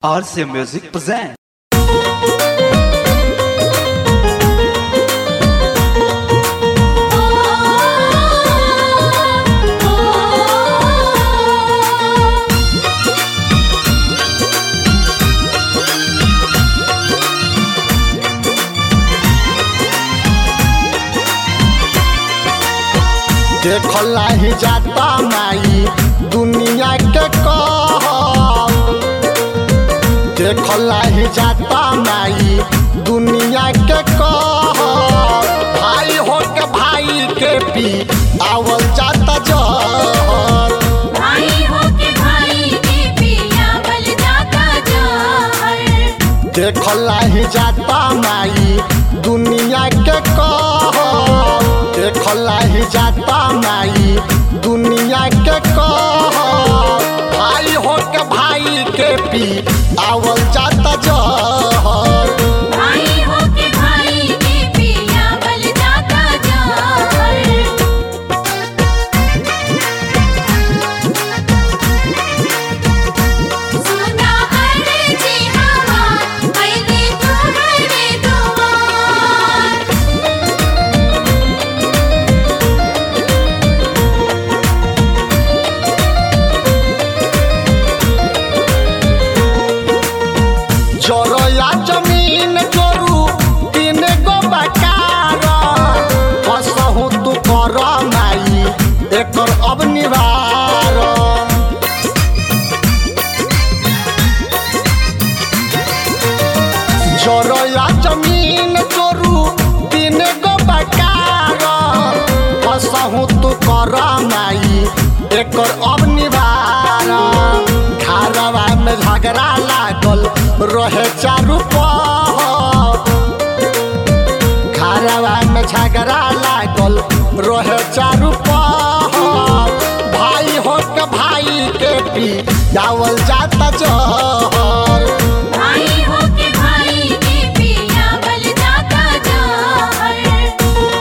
RC Music present. देखला ही जाता माई दुनिया के कहल देखला ही जाता माई दुनिया के कहल भाई हो के भाई के पी आवल जाता जहर भाई हो के भाई के पिया बल जाता जहर देखला ही जाता माई दुनिया के कहल देखला ही जाता माई दुनिया के कहल भाई हो के भाई के पी आवल जाता जहर भाई हो के भाई के पिया बल जाता जहर सुना अर्जी हवा पहले तुम्हारे दुआर जरया जमीन जोरू तीन गो बकार कसहु तू कर माई एकर अब निवार जरया जमीन जोरू तीन गो बकार कसहु तू कर माई एकर अब निवार घरवा में झगड़ा लागल रहे चारू पहर घरवा में झगड़ा लागल रहे चारू पहर भाई हो के भाई के पी जावल जाता जहर भाई हो के भाई के पिया बल जाता जहर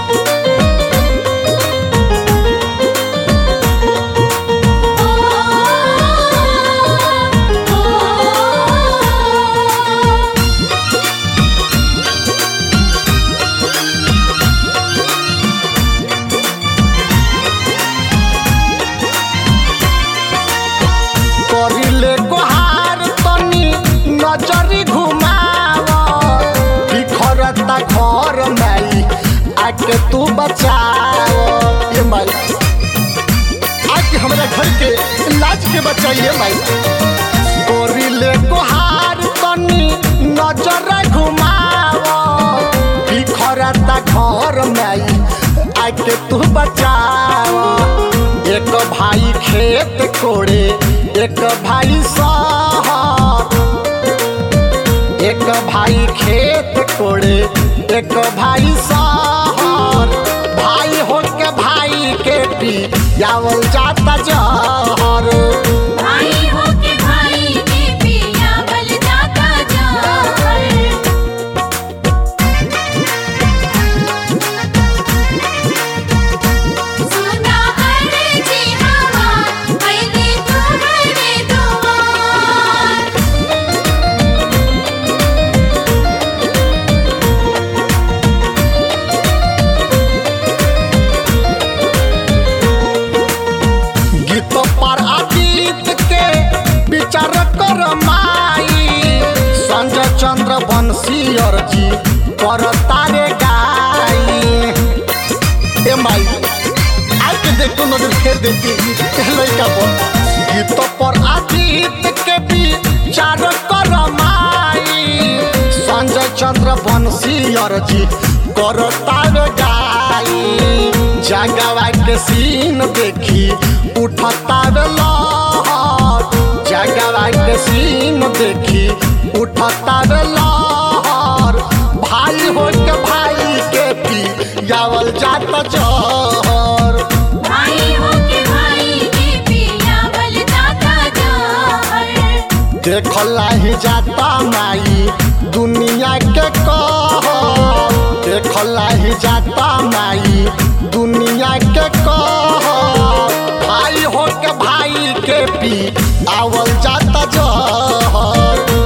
करिले गोहार तनी नजरी घुमाव बिखरता घर माई आके तू बचाव ये माई आके हमरा घर के लाज के बचाइए माई करिले गोहार तनी नजर घुमाव बिखरता घर माई आके तू बचाव एक भाई खेत कोड़े एक भाई शहर एक भाई खेत कोड़े एक भाई शहर भाई हो के भाई के पी जावल जाता जहर भाई हो के भाई के पिया बल जाता जहर सुना अर्जी हवा पहले तुम्हारे दुआर गीत पर अतीत के विचार कर माई संजय चंद्र बंशी अर्जी कर तारे गाई ए माई आके देखो नजर फेर देती ए लइका पर गीत पर अतीत के विचार कर माई संजय चंद्र बंशी अर्जी कर तारे गाई जगवा के सीन देखी उठता रे लहर जगवा के सीन देखी उठता रे लहर भाई हो के भाई के पी जावल जाता जहर भाई हो के भाई के पिया बल जाता जहर देखला ही जाता माई दुनिया के कहल देखला ही जाता माई दुनिया के कहल भाई हो के भाई के पी आवल जाता जहर